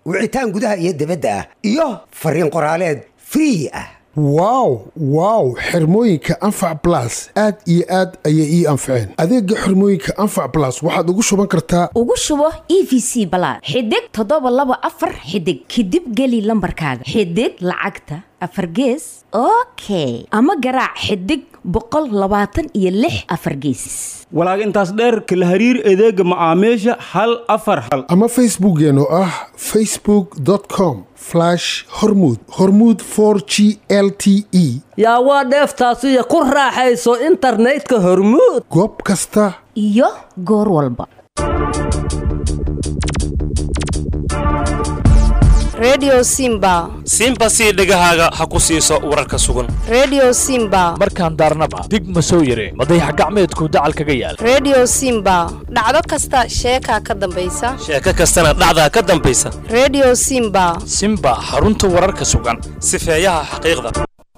wicitaan gudaha iyo dibadda ah iyo fariin qoraaleed free ah wow wow xirmooyinka anfac blas aad iyo aad ayay ii anfaceen adeega xirmooyinka anfac blas waxaad ugu shuban kartaa ugu shubo e v c balaad xidig toddoba laba afar xidig kadib geli lambarkaaga xidig lacagta afar gees okay ama garaac xidig boqol labaatan iyo lix afar gees walaag intaas dheerka la hariir adeega macaamiisha hal afar hal ama facebookkeen oo ah facebook com hormud hormud g l t e yaa waa dheeftaasiyo ku raaxayso internetka hormuud goob kasta iyo goor walba redio simba simba sii dhegahaaga ha ku siiso wararka sugan redio simba markaan daarnaba dig ma soo yareen madayax gacmeedku dacal kaga yaal redio simba dhacdo kasta sheekaa ka dambaysa sheeko kastana dhacdaa ka dambaysa redio simba simba xarunta wararka sugan sifeeyaha xaqiiqda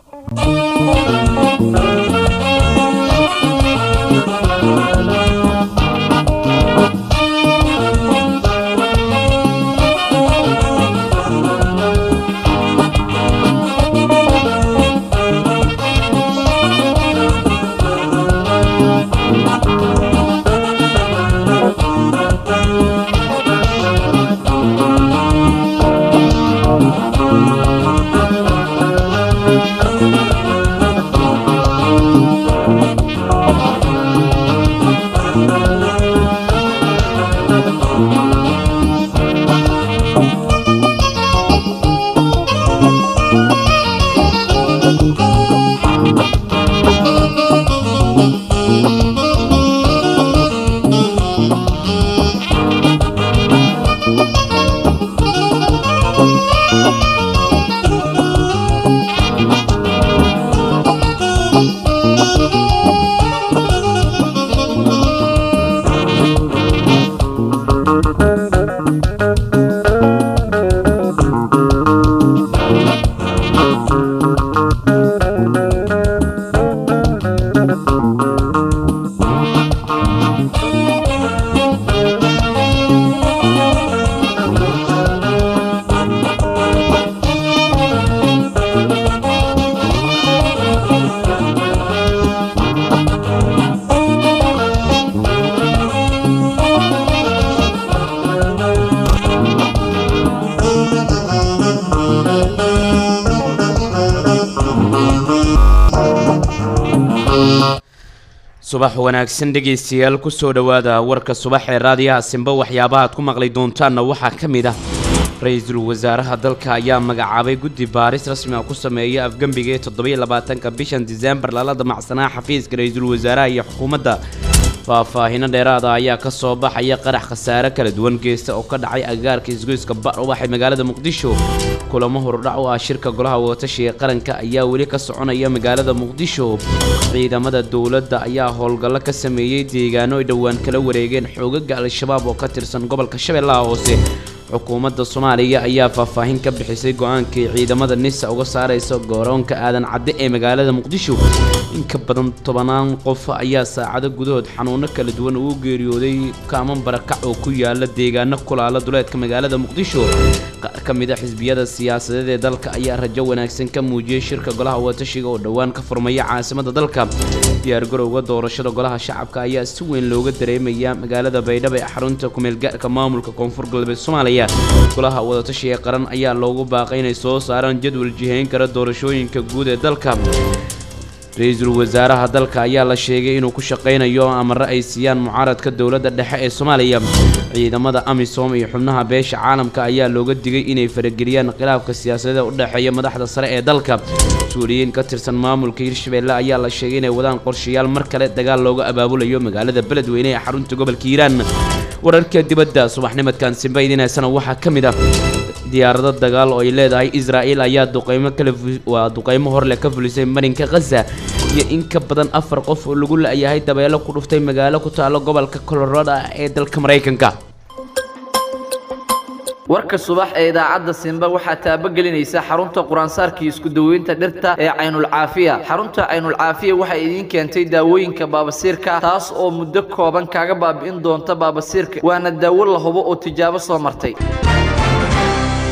subax wanaagsan dhegaystayaal kusoo dhowaada warka subax ee raadiyaha simba waxyaabaha aad ku maqli doontaanna waxaa ka mid ah ra-iisul wasaaraha dalka ayaa magacaabay guddi baaris rasmi ah ku sameeya afgembiga ee toddobiyo labaatanka bishan diseembar lala damacsanaa xafiiska ra-iisul wasaaraha iyo xukuumadda faahfaahino dheeraada ayaa ka soo baxaya qarax khasaare kala duwan geesta oo ka dhacay agaarka isgoyska bar ubax ee magaalada muqdisho kulamo hordhac u ah shirka golaha wadatashiga qaranka ayaa weli ka soconaya magaalada muqdisho ciidamada dowladda ayaa howlgallo ka sameeyey deegaano ay dhowaan kala wareegeen xoogaga al-shabaab oo ka tirsan gobolka shabeellaha hoose xukuumadda soomaaliya ayaa faahfaahin ka bixisay go-aankii ciidamada nisa uga saaraysa gooroonka aadan cadde ee magaalada muqdisho in ka badan tobanaan qof ayaa saacado gudahood xanuuno kala duwan ugu geeriyooday kaaman barakac oo ku yaala deegaano kulaala duleedka magaalada muqdisho qaar ka mid a xisbiyada siyaasadeed ee dalka ayaa rajo wanaagsan ka muujiyey shirka golaha watashiga oo dhowaan ka furmaya caasimadda dalka diyaargarowga doorashada golaha shacabka ayaa si weyn looga dareemaya magaalada baydhabo ee xarunta kumeelgaarka maamulka koonfur galbeed soomaaliya golaha wadatashiga qaran ayaa loogu baaqay inay soo saaraan jadwal jihayn kara doorashooyinka guud ee dalka ra-iisul wasaaraha dalka ayaa la sheegay inuu ku shaqaynayo amare ay siiyaan mucaaradka dowladda dhexe ee soomaaliya ciidamada amisom iyo xubnaha beesha caalamka ayaa looga digay inay farageliyaan khilaafka siyaasadeed u dhexeeya madaxda sare ee dalka mas-uuliyiin ka tirsan maamulka hirshabeelle ayaa la sheegay inay wadaan qorshayaal mar kale dagaal looga abaabulayo magaalada beledweyne ee xarunta gobolka hiiraan wararka dibadda subaxnimadkan simba idineysana waxaa ka mid ah diyaarado dagaal oo ay leedahay israa'il ayaa duqaymo kale waa duqaymo horleh ka fulisay marinka khaza iyo in ka badan afar qof oo lagu la-yahay dabeelo ku dhuftay magaalo ku taalo gobolka colorado ee dalka maraykanka warka subax ee idaacadda simba waxaa taabagelinaysa xarunta quraansaarkii isku daweynta dhirta ee caynulcaafiya xarunta caynulcaafiya waxay idiin keentay daawooyinka baabasiirka taas oo muddo kooban kaaga baabi'in doonta baabasiirka waana daawo la hubo oo tijaabo soo martay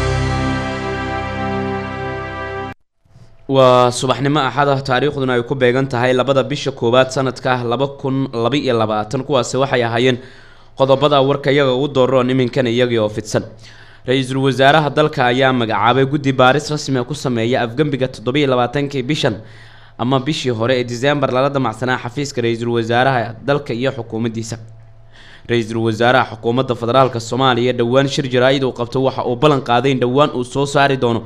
waa subaxnimo axad ah taariikhduna ay ku beegan tahay labada bisha koowaad sanadka laba kun laba iyo labaatan kuwaasi waxay ahaayeen qodobada warka iyaga ugu dooroon iminkan iyagii oo fidsan ra-iisul wasaaraha dalka ayaa magacaabay guddi baaris rasmi ku sameeya afgembiga toddobiiyo labaatankii bishan ama bishii hore ee diseembar lala damacsanaa xafiiska ra-iisul wasaaraha dalka iyo xukuumaddiisa ra-iisul wasaaraha xukuumadda federaalka soomaaliya dhowaan shir jaraa-id uu qabto waxa uu ballan qaaday in dhowaan uu soo saari doono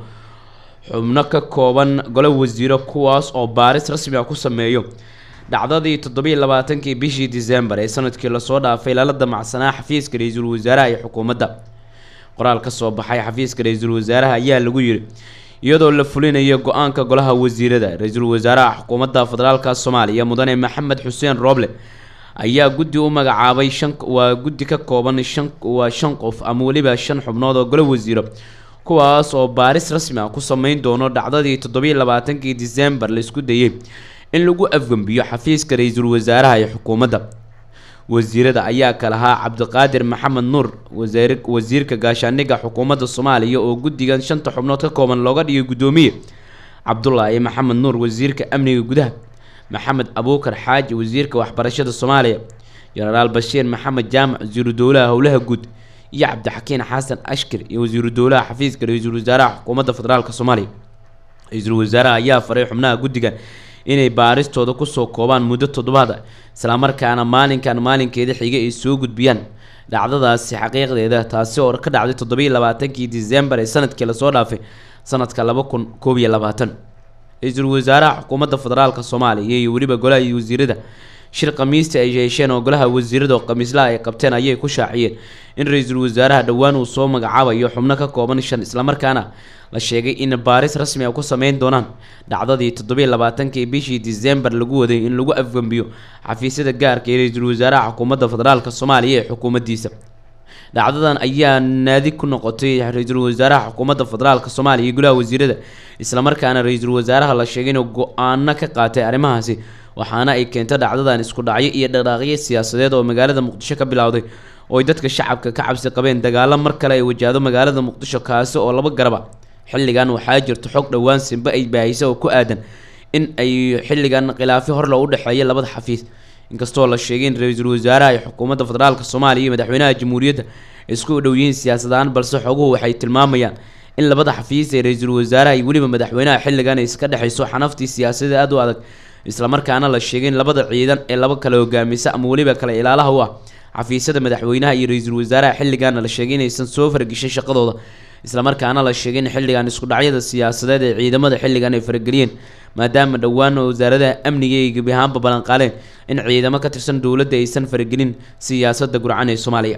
xubno ka kooban golo wasiiro kuwaas oo baaris rasmi ah ku sameeyo dhacdadii toddobiiyo labaatankii bishii diseembar ee sanadkii lasoo dhaafay lala damacsanaa xafiiska ra-iisul wasaaraha iyo xukuumadda qoraal ka soo baxay xafiiska ra-iisul wasaaraha ayaa lagu yiri iyadoo la fulinayo go-aanka golaha wasiirada ra-iisul wasaaraha xukuumadda federaalka soomaaliya mudane maxamed xuseen rooble ayaa guddi u magacaabay shan waa guddi ka kooban shan waa shan qof ama weliba shan xubnood oo golo wasiiro kuwaas oo baaris rasmi ah ku sameyn doono dhacdadii toddobiiyo labaatankii diseembar laisku dayay in lagu afgembiyo xafiiska ra-iisul wasaaraha iyo xukuumadda wasiirada ayaa kalahaa cabdiqaadir maxamed nuur wasaar wasiirka gaashaaniga xukuumadda soomaaliya oo guddigan shanta xubnood ka kooban looga dhigay guddoomiye cabdulaahi maxamed nuur wasiirka amniga gudaha maxamed abuukar xaaji wasiirka waxbarashada soomaaliya jenaraal bashiir maxamed jaamac wasiiru dowlaha howlaha guud iyo cabdixakiin xasan ashkir iyo wasiiru dowlaha xafiiska ra-iisul wasaaraha xukuumadda federaalka soomaaliya ra-iisul wasaaraha ayaa faray xubnaha guddigan inay baaristooda kusoo koobaan muddo toddobaad ah islamarkaana maalinkan maalinkeeda xiga ay soo gudbiyaan dhacdadaasi xaqiiqdeeda taasi oo ka dhacday toddobiiyo labaatankii diseembar ee sanadkii lasoo dhaafay sanadka laba kun koob iyo labaatan ra-iisul wasaaraha xukuumadda federaalka soomaaliya iyo weliba golaha iyo wasiirada shir khamiista ay yeesheen oo golaha wasiirada oo khamiislaha ay qabteen ayay ku shaaciyeen in ra-iisul wasaaraha dhowaan uu soo magacaabayo xubno ka kooban shan islamarkaana la sheegay in baaris rasmi ah ku sameyn doonaan dhacdadii toddobiiyo labaatankii bishii diseembar lagu waday in lagu afgembiyo xafiisyada gaarka ee ra-iisul wasaaraha xukuumadda federaalka soomaaliya ee xukuumaddiisa dhacdadan ayaa naadi ku noqotay ra-iisul wasaaraha xukuumadda federaalka soomaaliya iyo golaha wasiirada islamarkaana ra-iisul wasaaraha la sheegay inuu go-aano ka qaatay arrimahaasi waxaana ay keentay dhacdadan isku dhacyo iyo dhaqaaqyo siyaasadeed oo magaalada muqdisho ka bilowday oo ay dadka shacabka ka cabsi qabeen dagaalo mar kale ay wajahdo magaalada muqdisho kaasi oo laba garaba xilligan waxaa jirta xog dhowaan simbe ay baahisa oo ku aadan in ay xilligan khilaafyo horle u dhexeeya labada xafiis inkastoo la sheegay in ra-iisul wasaaraha iyo xukuumadda federaalka soomaaliya iyo madaxweynaha jamhuuriyadda isku dhow yihiin siyaasadahaan balse xoguhu waxay tilmaamayaan in labada xafiis ee ra-iisul wasaaraha iyo weliba madaxweynaha xilligan ay iska dhexayso xanaftii siyaasadeed aada u adag islamarkaana la sheegay in labada ciidan ee laba kale hogaamisa ama weliba kale ilaalaha u ah xafiisyada madaxweynaha iyo ra-iisul wasaaraha xilligaana la sheegay inaysan soo farageshin shaqadooda islamarkaana la sheegay in xilligan isku dhacyada siyaasadeed ee ciidamada xilligan ay farageliyeen maadaama dhowaan wasaaradaha amniga ay gebi ahaanba ballanqaaleen in ciidamo ka tirsan dowladda aysan faragelin siyaasadda gurcan ee soomaaliya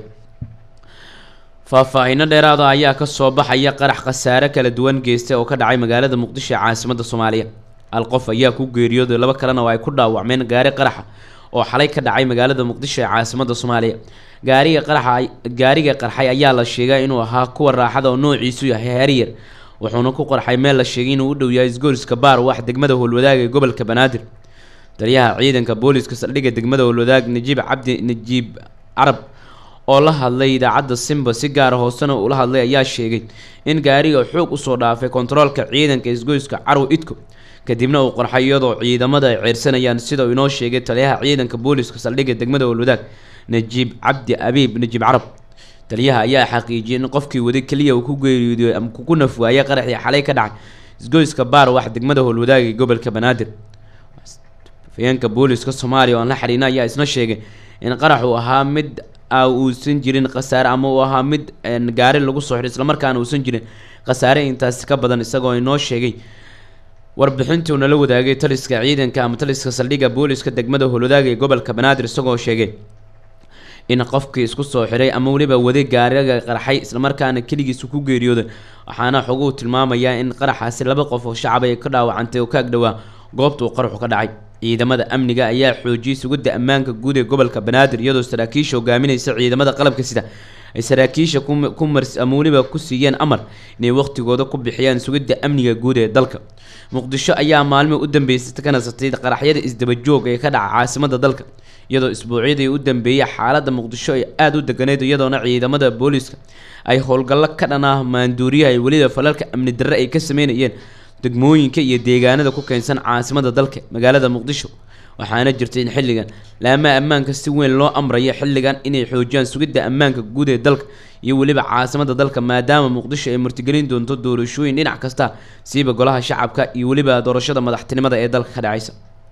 faahfaahiino dheeraada ayaa kasoo baxaya qarax khasaare kala duwan geystay oo ka dhacay magaalada muqdisho ee caasimadda soomaaliya hal qof ayaa ku geeriyooday laba kalena oo ay ku dhaawacmeen gaari qaraxa oo xalay ka dhacay magaalada muqdisho ee caasimadda soomaaliya gaariga qaraxa gaariga qarxay ayaa la sheegay inuu ahaa kuwa raaxada oo noociisu yahay heeryar wuxuuna ku qarxay meel la sheegay inuu u dhow yahay isgooriska baar wax degmada howlwadaag ee gobolka banaadir taliyaha ciidanka booliska saldhigga degmada howlwadaag najiib cabdi najiib carab oo la hadlay idaacadda simba si gaara hoosena ula hadlay ayaa sheegay in gaariga xoog usoo dhaafay kontaroolka ciidanka isgoyska carow idko kadibna uu qarxay iyadoo ciidamada ay ceersanayaan sida uu inoo sheegay taliyaha ciidanka booliska saldhigga degmada howlwadaag najiib cabdi abiib najiib carab taliyaha ayaa xaqiijiyay in qofkii waday keliya uu ku geeriyooday ama ku naf waayay qaraxii xalay ka dhacay isgoyska baar wax degmada howlwadaag ee gobolka banaadir afayeenka booliska soomaaliya oo aan la xiriina ayaa isna sheegay in qarax uu ahaa mid uusan jirin khasaare ama uu ahaa mid gaari lagu soo xidhay islamarkaana uusan jirin khasaare intaasi ka badan isagoo inoo sheegay warbixintii uu nala wadaagay taliska ciidanka ama taliska saldhigga booliska degmada howlwadaag ee gobolka banaadir isagoo sheegay in qofkii isku soo xiray ama weliba waday gaariga qarxay islamarkaana keligiisu ku geeriyooday waxaana xoguhu tilmaamayaa in qaraxaasi laba qof oo shacab ay ka dhaawacantay oo ka agdhowaa goobta uu qaraxu ka dhacay ciidamada amniga ayaa xoojiyey sugidda ammaanka guud ee gobolka banaadir iyadoo saraakiisha hogaaminaysa ciidamada qalabka sida ay saraakiisha ku mars ama weliba ku siiyeen amar inay waqtigooda ku bixiyaan sugidda amniga guud ee dalka muqdisho ayaa maalmii u dambeysay ka nasatay qaraxyada isdabajoog ee ka dhaca caasimada dalka iyadoo isbuucyadii u dambeeyay xaaladda muqdisho ay aada u deganeyd iyadoona ciidamada booliiska ay howlgallo ka dhan ah maanduuriyaha ay weliba falalka amni darre ay ka sameynayeen degmooyinka iyo deegaanada ku keensan caasimada dalka magaalada muqdisho waxaana jirta in xilligan laamaha ammaanka si weyn loo amrayo xilligan inay xoojiyaan sugidda ammaanka guud ee dalka iyo weliba caasimada dalka maadaama muqdisho ay martigelin doonto doorashooyin dhinac kasta siiba golaha shacabka iyo weliba doorashada madaxtinimada ee dalka ka dhacaysa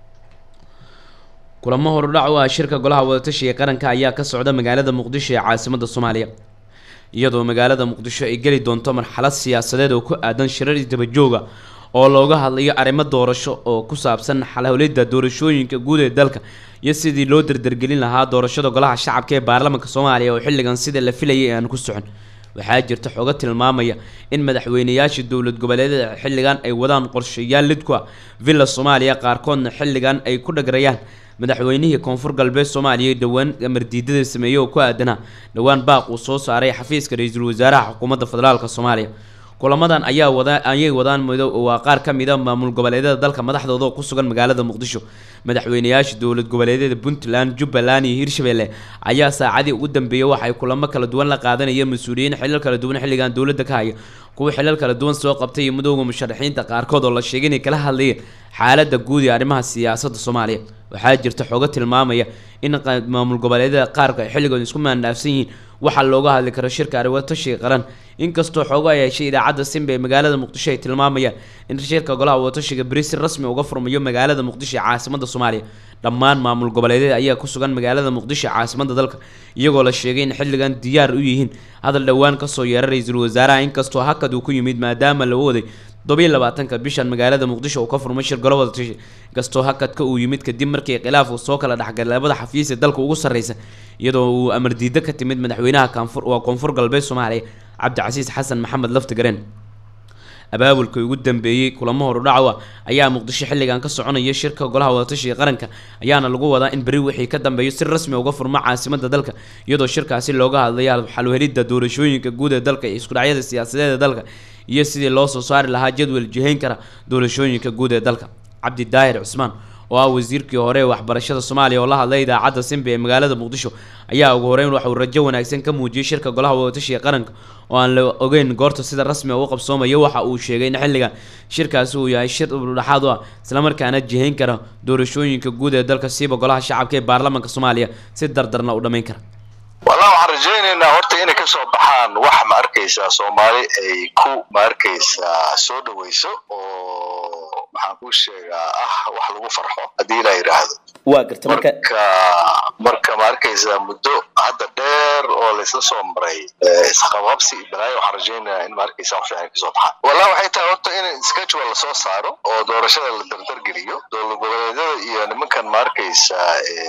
kulamo horudhac u ah shirka golaha wadatashiga qaranka ayaa ka socda magaalada muqdisho ee caasimada soomaaliya iyadoo magaalada muqdisho ay geli doonto marxalad siyaasadeed oo ku aadan shirar isdabajooga oo looga hadlayo arrimo doorasho oo ku saabsan xalhowlidda doorashooyinka guud ee dalka iyo sidii loo dardargelin lahaa doorashada golaha shacabka ee baarlamaanka soomaaliya oo xilligan sida la filayay aan ku socon waxaa jirta xogo tilmaamaya in madaxweynayaasha dowlad goboleedyada xilligan ay wadaan qorshayaal lid ku ah villa soomaaliya qaarkoodna xilligan ay ku dhagrayaan madaxweynihii koonfur galbeed soomaaliya dhowaan amardiidada sameeyey oo ku aadanaa dhowaan baaq uu soo saaray xafiiska ra-iisul wasaaraha xukuumadda federaalk soomaaliya kulamadan ayaa wada ayay wadaan mido waa qaar ka mid a maamul goboleedyada dalka madaxdooda oo ku sugan magaalada muqdisho madaxweynayaasha dowlad goboleedyada puntland jubbaland iyo hirshabelle ayaa saacadii ugu dambeeyey waxay kulamo kala duwan la qaadanayeen mas-uuliyiin xilal kala duwan xilligan dowladda ka haya kuwa xilal kala duwan soo qabtay iyo midooda musharaxiinta qaarkood oo la sheegay inay kala hadlayeen xaaladda guud ee arrimaha siyaasadda soomaaliya waxaa jirta xogo tilmaamaya in maamul goboleedyada qaarka ay xilligood isku maandhaafsan yihiin waxaa looga hadli karo shirka arriwatashiga qaran inkastoo xoogo ay heshay idaacadda simba ee magaalada muqdisho ay tilmaamayaan in shirka golaha wadatashiga beri si rasmi uga furmayo magaalada muqdisho ee caasimada soomaaliya dhammaan maamul goboleedyada ayaa ku sugan magaalada muqdisho ee caasimada dalka iyagoo la sheegay in xilligan diyaar u yihiin hadal dhowaan kasoo yeera ra-iisul wasaaraha inkastoo hakad uu ku yimid maadaama la waday todobiyo labaatanka bishan magaalada muqdisho uu ka furmay shir golo wadatashi inkastoo hakadka uu yimid kadib markii khilaaf uu soo kala dhexgalay labada xafiis ee dalka ugu sarreysa iyadoo uu amar diido ka timid madaxweynaha kaanfur waa koonfur galbeed soomaaliya cabdicasiis xasan maxamed laftigareen abaabulka ugu dambeeyey kulamo horudhacowa ayaa muqdisho xilligan ka soconaya shirka golaha wadatashiga qaranka ayaana lagu wadaa in beri wixii ka dambeeyo si rasmi uga furmo caasimada dalka iyadoo shirkaasi looga hadlaya xalwhelidda doorashooyinka guud ee dalka iyo iskudhacyada siyaasadeed ee dalka iyo sidii loo soo saari lahaa jadwal jihayn kara doorashooyinka guud ee dalka cabdi daahir cusmaan oo ah wasiirkii hore ee waxbarashada soomaaliya oo la hadlay idaacadda simba ee magaalada muqdisho ayaa ugu horeyn waxauu rajo wanaagsan ka muujiyey shirka golaha wadatashiga qaranka oo aan la ogeyn goorta sida rasmi u qabsoomayo waxa uu sheegay in xilligan shirkaasi uu yahay shir dhexaad u ah islamarkaana jihayn kara doorashooyinka guud ee dalka siiba golaha shacabka ee baarlamaanka soomaaliya si dardarna u dhammayn kara wallah waxaan rajaynaynaa horta inay kasoo baxaan wax ma arkaysaa soomaali ay ku ma arkaysaa soo dhawayso oo maxaan kuu sheegaa ah wax lagu farxo haddii ilaa yidhaahdo waa garta marka marka marka ma arkaysaa muddo hadda dheer oo laysla soo maray isqabqabsi iyo balaayo waxaan rajaynayaa in ma arkaysaa wax fiican kasoo baxaan wallah waxay tahay horta in schedule lasoo saaro oo doorashada la dardargeliyo dowlad goboleedyada iyo nimankan ma arkaysaa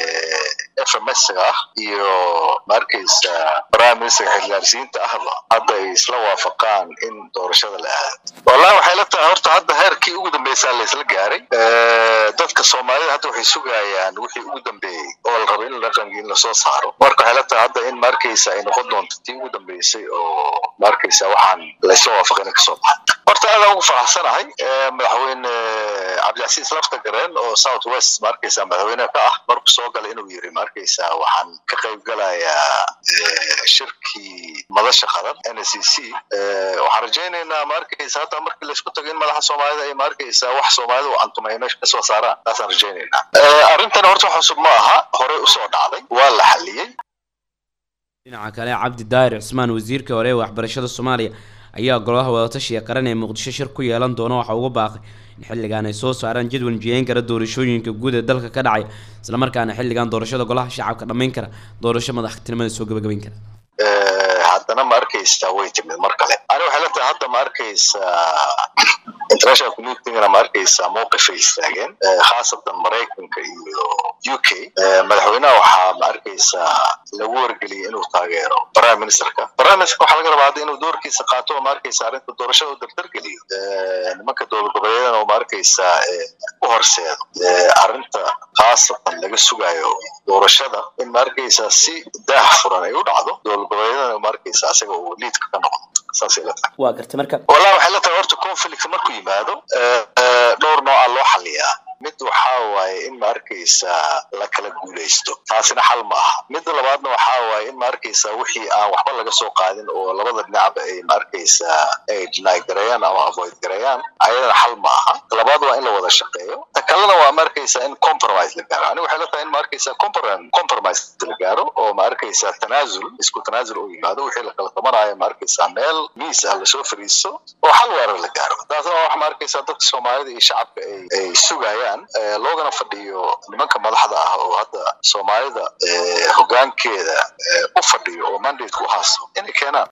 f m s ah iyo ma arkaysaa prime minister xildhibaansiinta ahba hadda ay isla waafaqaan in doorashada la aado wallahi waxay la tahay horta hadda heerkii ugu dambeysaa laysla gaaray dadka soomaalida hadda waxay sugayaan wixii ugu dambeeyey oo la rabo in dhaqankii in lasoo saaro marka waxay la tahay hadda in ma arkaysa ay noqon doonto tii ugu dambeysay oo ma arkaysa waxaan laysla waafaqin kasoo baxay horta aadaan ugu faraxsanahay madaxweyne cabdicasiis lafta gareen oo south west ma arkaysa madaxweynaha ka ah markuu soo galay inuu yiri ma arkaysa waxaan ka qayb galayaa shirkii madasha qaran n c c waxaan rajaynaynaa ma arkaysa hadda markii laysku tago in madaxa soomaalida ay ma arkaysa wax soomaalida u cantuma ay meesha kasoo saaraan taasaan rajaynaynaa arrintan horta wax cusub ma aha horey usoo dhacday waa la xaliyey dhinaca kale cabdi daahir cusmaan wasiirkii hore ee waxbarashada soomaaliya ayaa golaha wadatashiga qaran ee muqdisho shir ku yeelan doona waxa uga baaqay in xilligan ay soo saaraan jadwal jiyeyn kara doorashooyinka guud ee dalka ka dhacay islamarkaana xilligan doorashada golaha shacabka dhammayn kara doorasho madaxtinimada soo gabagabayn kara haddana ma arkaysaa way timid mar kale ani waxay la tahay hadda ma arkaysaa international communitygana ma arkaysaa mowqifay istaageen khaasatan maraykanka iyo u k madaxweynaha waxaa ma arkaysaa lagu wargeliyay inuu taageero prime ministerka prime ministerka waxaa laga rabaa hadda inuu doorkiisa qaato oo ma arkaysaa arrinta doorashada u dardargeliyo nimanka dowlad goboleedyadana oo ma arkaysaa u horseedo arrinta khaasatan laga sugayo doorashada in ma arkaysaa si daah furan ay u dhacdo dowlad goboleedyadana ma arkaysaa asaga uu liidka ka noqdo saasay la tahay waa garta marka wallahi waxay la tahay horta conflict markuu yimaado dhowr nooca loo xaliyaa mid mid waxaa waaye in ma arkaysa la kala guulaysto taasina xal ma aha midda labaadna waxaa waaye in ma arkaysa wixii aan waxba laga soo qaadin oo labada dhinacba ay ma arkaysa ay deny gareeyaan ama avoid gareeyaan ayadana xal ma aha ta labaad waa in la wada shaqeeyo ta kalena waa ma arkaysa in compromise la gaaro aniga waxay la tahay in ma arkaysa comprom- compromise la gaaro oo ma arkaysa tanaasul isku tanaasul uu yimaado wixii la kala tabanaayo ma arkaysa meel miis ah lasoo fariisto oo xal waara la gaaro taasna waa wax ma arkaysa dadka soomaalida iyo shacabka ay ay sugayaan eh, loogana fadhiyo nimanka madaxda ah oo hadda soomaalida eh, hoggaankeeda eh, u fadhiyo oo mandate ku haasto inay keenaan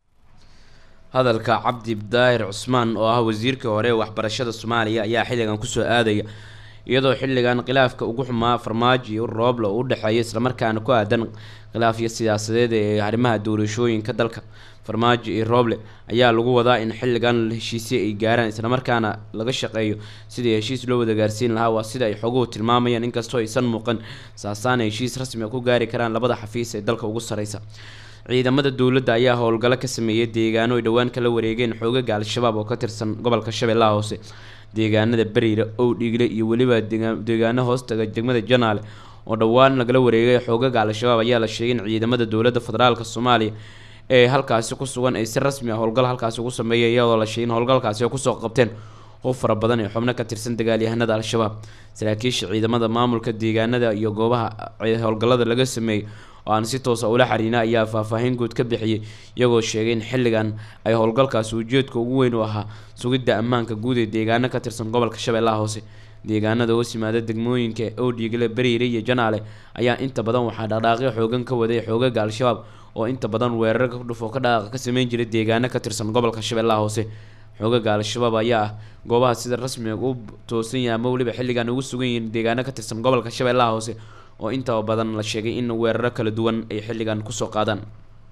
hadalka cabdi daahir cusmaan oo ah wasiirka hore ee waxbarashada soomaaliya ayaa xilligan kusoo aadaya iyadoo xilligan khilaafka ugu xumaa farmaajo iyo rooble uu u dhexeeya islamarkaana ku aadan khilaafyo siyaasadeed ee arrimaha doorashooyinka dalka farmaajo iyo rooble ayaa lagu wadaa in xilligan heshiisyo ay gaaraan islamarkaana laga shaqeeyo sidii heshiis loo wada gaarsiin lahaa waa sida ay xoguhu tilmaamayaan inkastoo aysan muuqan saasaana heshiis rasmi ah ku gaari karaan labada xafiis ee dalka ugu sareysa ciidamada dowladda ayaa howlgallo ka sameeyay deegaano ay dhowaan kala wareegeen xoogaga al-shabaab oo ka tirsan gobolka shabeellaha hoose deegaanada beriira owdhigle iyo weliba deega- deegaano hoostaga degmada janaale oo dhowaan lagala wareegay xoogaga al-shabaab ayaa la sheegay in ciidamada dowladda federaalk soomaaliya ee halkaasi ku sugan ay si rasmi ah howlgal halkaasi ugu sameeyay iyadoo la sheegay in howlgalkaasi ay kusoo qabteen hub fara badan ee xubno ka tirsan dagaalyahanada al-shabaab saraakiisha ciidamada maamulka deegaanada iyo goobaha eh, howlgallada laga sameeyey oo aan si toosa ula xariina ayaa faahfaahin guud ka bixiyey iyagoo sheegay in xilligan ay howlgalkaasi ujeedka ugu weyn u ahaa sugidda ammaanka guud ee deegaano ka tirsan gobolka shabeellaha hoose deegaanada hoos yimaada degmooyinka owdhiigle beriire iyo janaale ayaa inta badan waxaa dhaqdhaaqyo xoogan ka waday xoogaga al-shabaab oo inta badan weerar ka dhufo ka dhaqaaqa ka sameyn jiray deegaano ka tirsan gobolka shabeellaha hoose xoogaga al-shabaab ayaa ah goobaha sida rasmiga u toosan yahay ama weliba xilligan ugu sugan yihiin deegaano ka tirsan gobolka shabeellaha hoose oo inta badan la sheegay in weeraro kala duwan ay xilligan kusoo qaadaan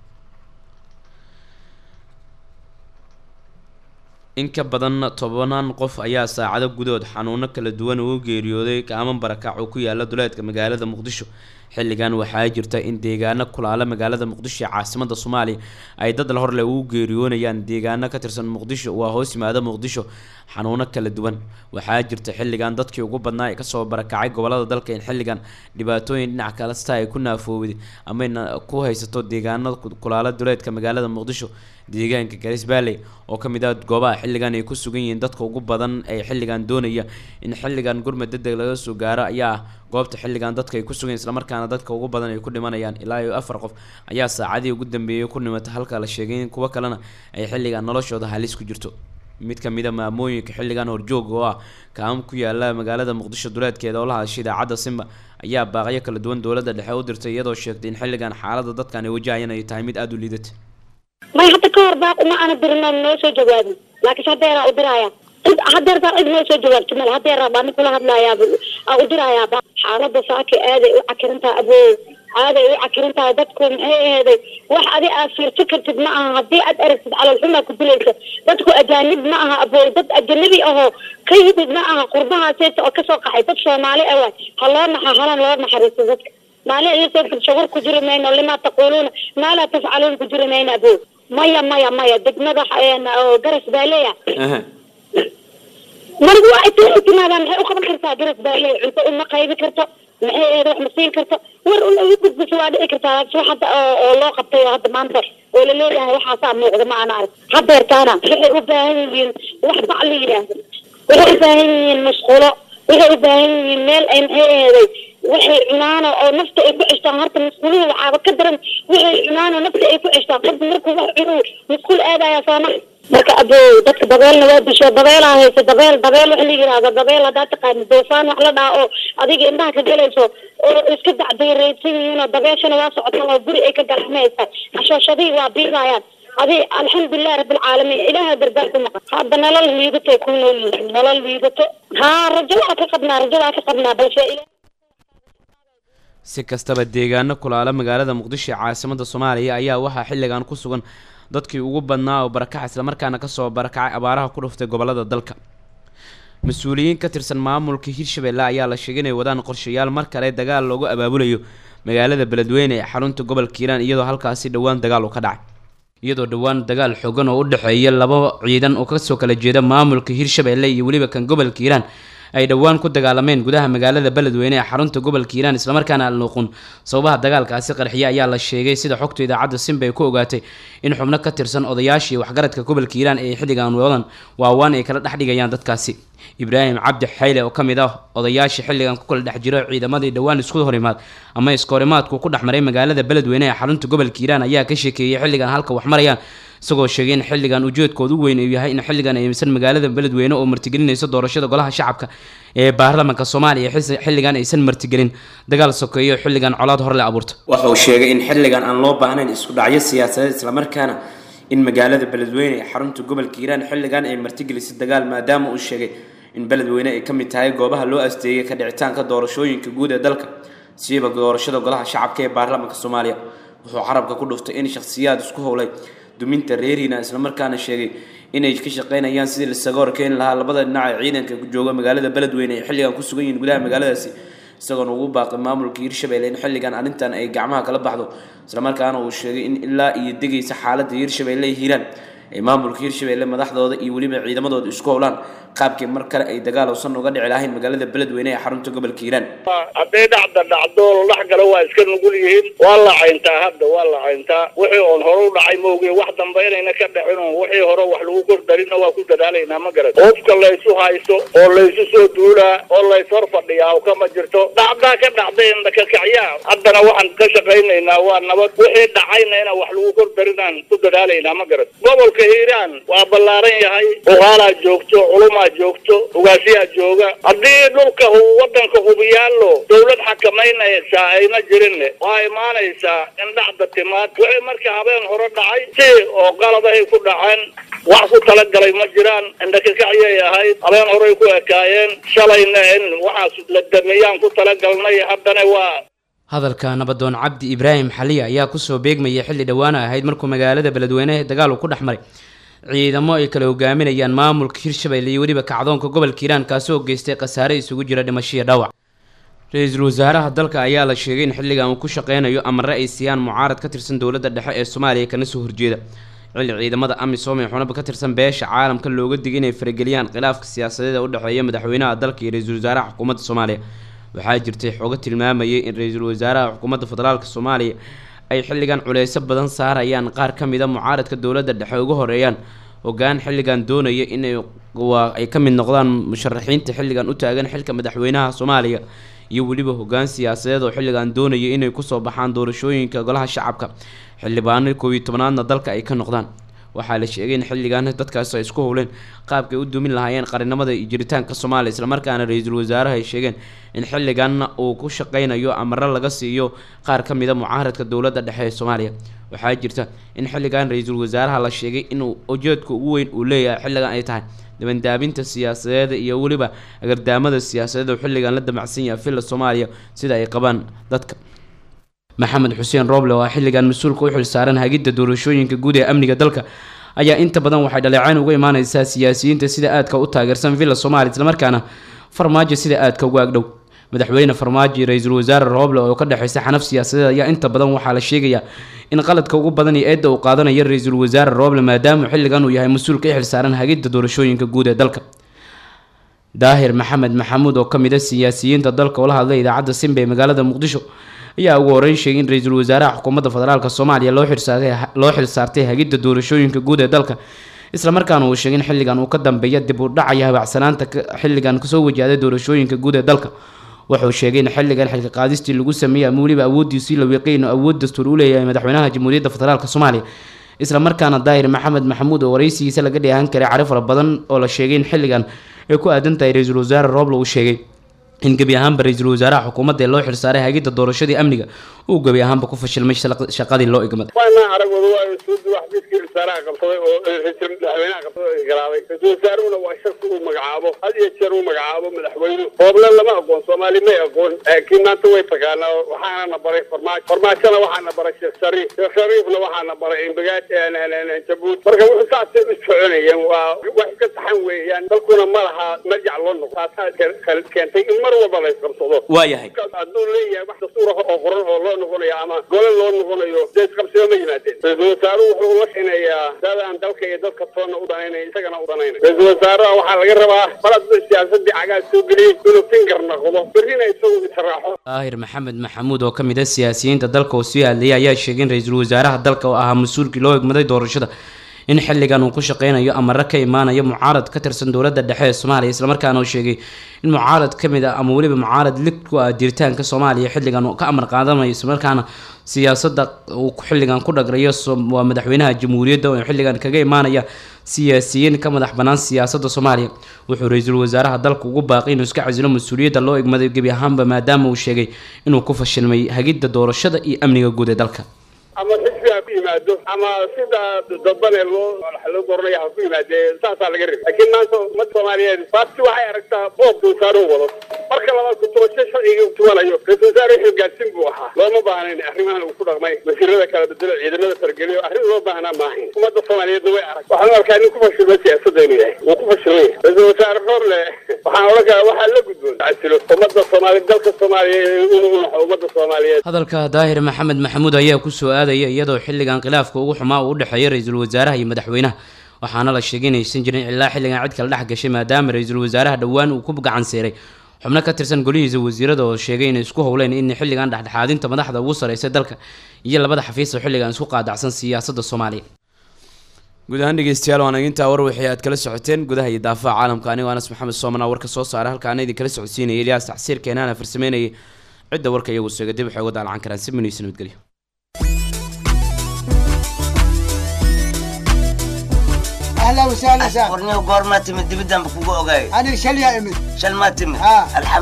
in ka badan tobanaan qof ayaa saacado gudood xanuuno kala duwan ugu geeriyooday kaaman barakac oo ku yaala duleedka magaalada muqdisho xilligan waxaa jirta in deegaano kulaala magaalada muqdisho ee caasimada soomaaliya ay dad la horleh ugu geeriyoonayaan deegaano ka tirsan muqdisho waa hoos yimaada muqdisho xanuuno kala duwan waxaa jirta xilligan dadkii ugu badnaa ee kasoo barakacay gobolada dalka in xilligan dhibaatooyin dhinac kalesta ay ku naafoowday amayna ku haysato deegaano kulaala duleedka magaalada muqdisho deegaanka garis valley oo ka mid ah goobaha xilligan ay ku sugan yihiin dadka ugu badan ee xilligan doonaya in xilligan gurmad degdeg laga soo gaaro ayaa ah goobta xilligan dadka ay ku sugan yihiin islamarkaana dadka ugu badan ay ku dhimanayaan ilaa iyo afar qof ayaa saacadii ugu dambeeyay ku dhimatay halka la sheegay in kuwo kalena ay xilligan noloshooda halis ku jirto mid ka mid a maamooyinka xilligan horjooga oo ah kaam ku yaala magaalada muqdisho duleedkeeda oo la hadashay idaacadda simba ayaa baaqyo kala duwan dowladda dhexe u dirtay iyadoo sheegtay in xilligan xaaladda dadkan ay wajahayaan ay tahay mid aada u liidata may hadda ka hor baaq uma ana dirin oo noo soo jawaabin laakiinse haddeeraa u diraya cid hadeer baa cid noo soo jawaabto mal hadeeraa baa nin kula hadlayaa aa u dirayaa ba xaaladda saaki aaday u cakirintaha aboo aaday u cakirintahay dadku maxay aheeday wax adi aad fiirto kartid ma aha haddii aad aragtid caloolxumaa ku dilaysa dadku ajaanib ma aha abooy dad ajanabi ahoo ka yimid ma aha qurbahaaseyta oo kasoo qaxay dad soomaali ah waay ha loo naxa halan loo naxariisto dadka maalin ilasoo firshagur ku jiri mayno limaa taquuluuna maa laa tafcaluun ku jiri mayno aboo maya maya maya degmada oo garas baa leeyahay marigu waa inta timaadaan maxay u qaban kartaa garas baa leeyahay cunto uma qaybi karto maxay eed wax ma siin karto war un ugu gudbiso waa dhici kartaa laakiin wax hadda oo oo loo qabtay oo hadda maanta oo la leeyahay waxaasaa muuqda ma ana arag hadeertaana waxay u baahan yihiin wax bac la yidhaahdo waxay u baahan yihiin musqulo waxay u baahan yihiin meel ay maxay eeday waxay cunaano oo nafta ay ku ceshtaan horta musquluhu waxaaba ka daran waxay cunaano nafta ay ku ceshtaan qofku markuu wax cunuu musqul aadaya sooma marka abow dadka dabeelna waa disho dabeelaa haysa dabeel dabeel wax la yidhaahdo dabeel haddaa taqaani doofaan wax la dhaha oo adiga indhaha ka gelayso oo iska dacdayraysan yihiin oo dabeeshana waa socotaan oo guri ay ka galaxmaysa xashooshadihii waa biidayaan adi alxamdulilah rabilcaalamiin ilaaha gargaar ku maqan hadda nolol liidatay ku nool yihiin nolol liidato haa rajo waa ka qabnaa rajo waa ka qabnaa balse si kastaba deegaano kulaala magaalada muqdisho ee caasimada soomaaliya ayaa waxaa xilligan ku sugan dadkii ugu badnaa oo barakaca islamarkaana kasoo barakacay abaaraha ku dhuftay gobolada dalka mas-uuliyiin ka tirsan maamulka hirshabelle ayaa la sheegay inay wadaan qorshayaal mar kale dagaal loogu abaabulayo magaalada beledweyne ee xarunta gobolka hiiraan iyadoo halkaasi dhowaan dagaal uu ka dhacay iyadoo dhowaan dagaal xogan oo u dhexeeya laba ciidan oo kasoo kala jeeda maamulka hirshabelle iyo weliba kan gobolka hiiraan ay dhowaan ku dagaalameen gudaha magaalada beledweyne ee xarunta gobolka hiiraan islamarkaana alnuuqun sababaha dagaalkaasi qarxiya ayaa la sheegay sida xogta idaacadda simba ay ku ogaatay in xubno ka tirsan odayaashii waxgaradka gobolka hiiraan ee xilligan wadan waawaan ay kala dhex dhigayaan dadkaasi ibraahim cabdi xayle oo ka mid ah odayaashii xilligan ku kala dhex jiro ciidamadii dhowaan isku horimaad ama iskahorimaadku ku dhex maray magaalada beledweyne ee xarunta gobolka hiiraan ayaa ka sheekeeyey xilligan halka wax marayaan isagoo sheegay in xilligan ujeedkooda u weyn uu yahay in xilligan ay aysan magaalada beledweyne oo martigelinayso doorashada golaha shacabka ee baarlamaanka soomaaliya xis- xilligan aysan martigelin dagaal sokeeyo oo xilligan colaad hor le abuurta waxa uu sheegay in xilligan aan loo baahnayn isku dhacyo siyaasadeed islamarkaana in magaalada beledweyne ee xarunta gobolka hiiraan xilligan ay martigelisay dagaal maadaama uu sheegay in beledweyne ay ka mid tahay goobaha loo asteeyay ka dhicitaanka doorashooyinka guud ee dalka siiba doorashada golaha shacabka ee baarlamaanka soomaaliya wuxuu carabka ku dhuftay in shakhsiyaad isku howlay duminta reerina islamarkaana sheegay inay ka shaqeynayaan sidii lasaga horkeeni lahaa labada dhinac ee ciidanka jooga magaalada beledweyne ay xilligan ku sugan yihiin gudaha magaaladaasi isagoona ugu baaqay maamulka hiirshabelle in xilligan arrintan ay gacmaha kala baxdo islamarkaana uu sheegay in ilaa iyo degaysa xaaladda hiirshabelle ay hiiraan ay maamulka hiirshabelle madaxdooda iyo weliba ciidamadooda isku howlaan qaabkii mar kale ay dagaal uusan uga dhici lahayn magaalada beledweyne ee xarunta gobolka hiiraan hadday dhacda dhacdo dhex gala waa iska nugul yihiin waa la cayntaa hadda waa la cayntaa wixii oon hore u dhacay maoge wax dambe inayna ka dhicin oo wixii hore wax lagu kordarinna waa ku dadaalaynaa ma garat qofka laysu haysto oo laysu soo duulaa oo lays hor fadhiyaa oo kama jirto dhacdaa ka dhacday indhakakacyaa haddana waxaan ka shaqaynaynaa waa nabad wixii dhacayna inaan wax lagu kordarinaan ku dadaalaynaa ma garat gobolka hiiraan waa ballaaran yahay uqaalaa joogto culumaa joogto ugaasiyaa jooga haddii dhulka hu- wadanka hubiyaallo dawlad xakamaynaysaa ayna jirin waa imaanaysaa in dhacda timaad wixii marka habeen hore dhacay si oo qaladahay ku dhaceen wax ku talagalay ma jiraan indhakakacyay ahayd habeen horey ku ekaayeen shalayna in waxaas la dameeyaan ku talagalnay haddana waa hadalka nabadoon cabdi ibraahim xaliya ayaa kusoo beegmayay xilli dhowaana ahayd markuu magaalada beledweyne dagaal uu ku dhex maray ciidamo ay kala hogaaminayaan maamulka hirshabelle iyo weliba kacdoonka gobolka hiiraan kaasi oo geystay khasaare isugu jira dhimasho iyo dhaawac ra-iisul wasaaraha dalka ayaa la sheegay in xilligan uu ku shaqeynayo amare ay siiyaan mucaarad ka tirsan dowladda dhexe ee soomaaliya kana soo horjeeda xilli ciidamada amisom ee xunaba ka tirsan beesha caalamka looga digay inay farageliyaan khilaafka siyaasadeed ee u dhexeeya madaxweynaha dalka iyo ra-iisul wasaaraha xukuumadda soomaaliya waxaa jirtay xogo tilmaamayay in ra-iisul wasaaraha xukuumadda federaalk soomaaliya ay xilligan culeyso badan saarayaan qaar ka mid a mucaaradka dowladda dhexe uga horeeyaan hogaan xilligan doonaya inay waa ay ka mid noqdaan musharaxiinta xilligan u taagan xilka madaxweynaha soomaaliya iyo weliba hogaan siyaasadeed oo xilligan doonaya inay kusoo baxaan doorashooyinka golaha shacabka xildhibaano koob iyo tobnaadna dalka ay ka noqdaan waxaa la sheegay in xilligan dadkaas ay isku howleen qaabkay u dumin lahaayeen qarinimada iyo jiritaanka soomaaliya islamarkaana ra-iisul wasaaraha ay sheegeen in xilliganna uu ku shaqeynayo amaro laga siiyo qaar ka mid a mucaaradka dowladda dhexe ee soomaaliya waxaa jirta in xilligan ra-iisul wasaaraha la sheegay inuu ujeedka ugu weyn uu leeyahay xilligan ay tahay dabandaabinta siyaasadeed iyo weliba agardaamada siyaasadeed oo xilligan la damacsan yahay villa soomaaliya sida ay qabaan dadka maxamed xuseen rooble oo ah xilligan mas-uulka u xilsaaran hagidda doorashooyinka guud ee amniga dalka ayaa inta badan waxay dhaleecayn uga imaaneysaa siyaasiyiinta sida aadka u taageersan villa soomaaliya islamarkaana farmaajo sida aadka uga agdhow madaxweyne farmaajo iyo ra-iisul wasaare rooble oo ka dhexeysa xanaf siyaasadeed ayaa inta badan waxaa la sheegayaa in qaladka ugu badan iyo eedda uu qaadanayo ra-iisul wasaare rooble maadaama xilligan uu yahay mas-uulka i xilsaaran hagidda doorashooyinka guud ee dalka daahir maxamed maxamuud oo kamid a siyaasiyiinta dalka oo la hadlay idaacadda simba ee magaalada muqdisho ayaa ugu horeyn sheegay in ra-iisul wasaaraha xukuumadda federaalk soomaaliya loo xilsaartay loo xilsaartay hagidda doorashooyinka guud ee dalka islamarkaana uu sheegay in xilligan uu ka dambeeya dib u dhacaya habacsanaanta ka- xilligan kasoo wajahday doorashooyinka guud ee dalka wuxuu sheegay in xilligan xilka qaadistii lagu sameeyey ama weliba awoodiisii la wiiqay inuu awood dastuur u leeyahay madaxweynaha jamhuuriyadda federaalk soomaaliya islamarkaana daahir maxamed maxamuud oo wareysigiisa laga dheehan karay cari fara badan oo la sheegay in xilligan ay ku aadan tahay ra-iisul wasaare rooble uu sheegay in gebi ahaanba ra-iisul wasaaraha xukuumadda ee loo xilsaaray hagidda doorashadii amniga uu gebi ahaanba ku fashilmay shaq- shaqadii loo igmaday waana aragooda waa isuudi wax midkii wasaaraha qabsaday oo ra'iisul madaxweynaha qabsaday ay garaabay ra'iisul wasaaruhuna waa shaki uu magacaabo had iyo jeer uu magacaabo madaxweyne hooble lama aqoon soomaali may aqoon laakiin maanta way taqaanaa waxaana na baray farmaajo farmaajona waxaana baray sheekh shariif sheekh shariifna waxaana baray imbagaad jabuuti marka wuxuu saasay u soconayeen waa wax iska saxan weeyaan dalkuna ma laha marjac loo noqo taasaa ke- ke- keentay in mar walba la isqabsado waayahay hadduu leeyahay wax dastuur ah oo qoran oo loo noqonayo ama gole loo noqonayo dee isqabsiba ma yimaadeen ra-iisul wasaaruhu wuxuu la xineeyaa dadaan dalka iyo dadka toonna u danaynay isagana u danaynay ra-iisul wasaaraha waxaa laga rabaa mar hadduu siyaasadii cagaas soo geliyey inuu finger noqdo berrina isagu israaxo daahir maxamed maxamuud oo ka mid ah siyaasiyiinta dalka oo sii hadlayay ayaa sheegay in ra-iisul wasaaraha dalka oo ahaa mas-uulkii loo egmaday doorashada in xilligan uu ku shaqeynayo amare ka imaanayo mucaarad ka tirsan dowladda dhexe ee soomaaliya islamarkaana uu sheegay in mucaarad ka mid ah ama weliba mucaarad lig ku ah jiritaanka soomaaliya xilligan uu ka amar qaadanayo islamarkaana siyaasadda uu xilligan ku dhagrayo waa madaxweynaha jamhuuriyadda oo xilligan kaga imaanaya siyaasiyiin ka madax bannaan siyaasadda soomaaliya wuxuu ra-iisul wasaaraha dalka ugu baaqay inuu iska casilo mas-uuliyadda loo egmaday gebi ahaanba maadaama uu sheegay inuu ku fashilmay hagidda doorashada iyo amniga guud ee dalka ama xisbi ha ku yimaado ama sida dadbane loo loo doranaya ha ku yimaadee saasaa laga rabay laakiin maanta ummadda soomaaliyeed baabti waxay aragtaa boobka wasaaruhu wado marka labaad kutubasho sharciga u tuwanayo ra-isul wasaare xilgaadsin buu ahaa looma baahnayn arrimahan uu ku dhaqmay wasiirada kala bedelo ciidamada fargeliyo arrin loo baahnaa maahayn ummadda soomaaliyeedna way arag waxaan u arkaa nin ku fashilmay siyaasadda inuu yahay wuu ku fashilmay ra-isul wasaare roorle waxaan odhan karaa waxaa la gudboon casilo ummadda soomaaliyeed dalka soomaaliyeed inuu unaxo ummadda soomaaliyeed hadalka daahir maxamed maxamuud ayaa ku soo aadaya iyadoo xilligan khilaafka ugu xumaa uu u dhexeeya ra-iisul wasaaraha iyo madaxweynaha waxaana la sheegay inaysan jirin ilaa xilligan cid kala dhex gashay maadaama ra-iisul wasaaraha dhowaan uu ku gacan seeray xubno ka tirsan golihiisa wasiirada oo sheegay inay isku howleen in xilligan dhexdhexaadinta madaxda ugu sareysa dalka iyo labada xafiis oo xilligan isku qaadacsan siyaasadda soomaaliya guud ahaan dhegeystayaal waan intaa war wixii aad kala socoteen gudaha iyo daafaha caalamka anigoo anas maxamed soomana warka soo saara halkaana idin kala socodsiinaya ilyaas tacsiir keenaana farsameynayay cidda warka iyagu seega dib waxay uga daalacan karaan si muniisa nabadgelyo اهلا وسهلا سهلا ورني وقور ما تمد بدم بكو اوغاي انا شل يا امي شل ما تمد ها الحمد